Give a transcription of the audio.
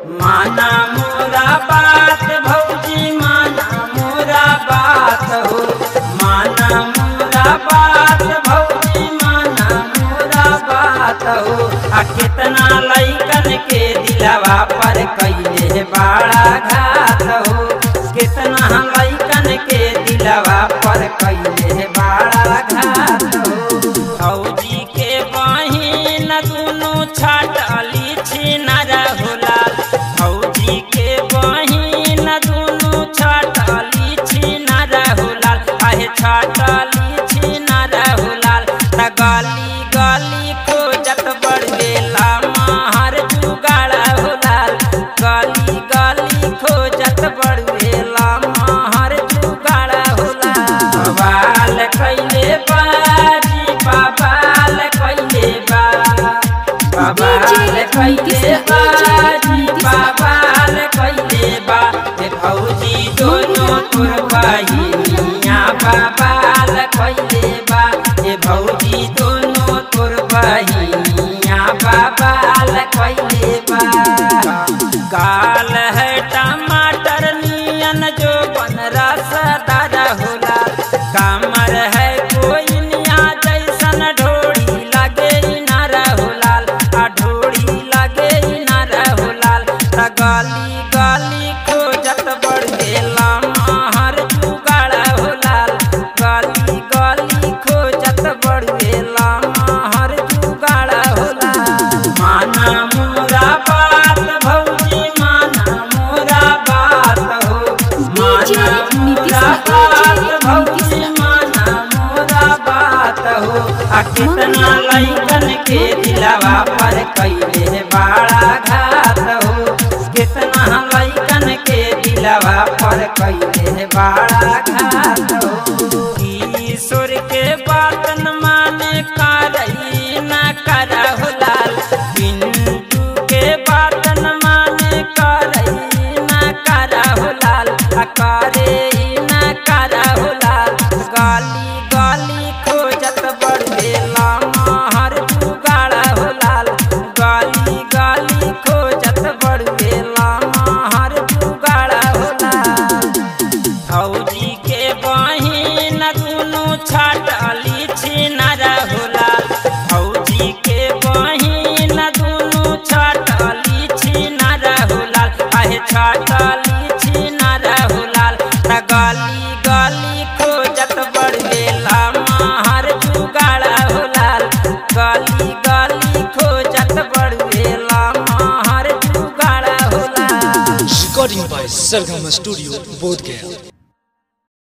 माना मोरा बात भौजी माना मोरा बात हो माना मोरा बात भौजी माना मोरा बात हो आ कितना लैकन के दिलवा पर कैले बड़ा घात हो कितना लैकन के दिलवा पर कैले बड़ा घात हो फौजी के बहिन दुनू छाटली छिनर होला फौजी के बहिन दुनू छाटली छिनर होला आहे छाटली छिनर होला त गली गली खोजत बड़ेला महर जुगाड़ होला गली गली खोजत बड़ेला महर जुगाड़ होला बवाल कैले बाजी बवाल कैले बा बवाल कैले बाजी बवाल कैले बा हे भौजी दोनों तोर बहिनिया बवाल कैले बा हे भौजी दोनों तोर बहिनिया बवाल कैले बा गाल है टमाटर नियन जो बन रसदार होला कामर है कोई निया जैसन ढोड़ी लगे नारा होलाल आ ढोड़ी लगे नारा होलाल त गली गली खोजत बढ़ गेला महर जुगाड़ होलाल गली गली खोजत बढ़ गेला महर जुगाड़ होलाल माना मोरा बात भौजी माना मोरा बात हो माना मोरा बात भौजी माना मोरा बात हो आ कितना लैकन के दिलवा पर कैले बड़ा घात हो कितना लैकन के दिलवा पर कैले बड़ा घात हो ईश्वर के बात न माने करई न कर लाल पिंटू के बात न माने करई न कर लाल आ करे न कर लाल गाली गाली खोजत बढ़ेला महर जुगाड़ होलाल गाली गाली खोजत बढ़ेला महर जुगाड़ होलाल फौजी के बहिन दुनू छाटली छिनर होला फौजी के बहिन दुनू छाटली छिनर होला आहे छाटली छिनर होला त गली गली खोजत बढ़ेला महर जुगाड़ होला गली गली खोजत बढ़ेला महर जुगाड़ होला Recording by Sargama Studio, Bodh Gaya.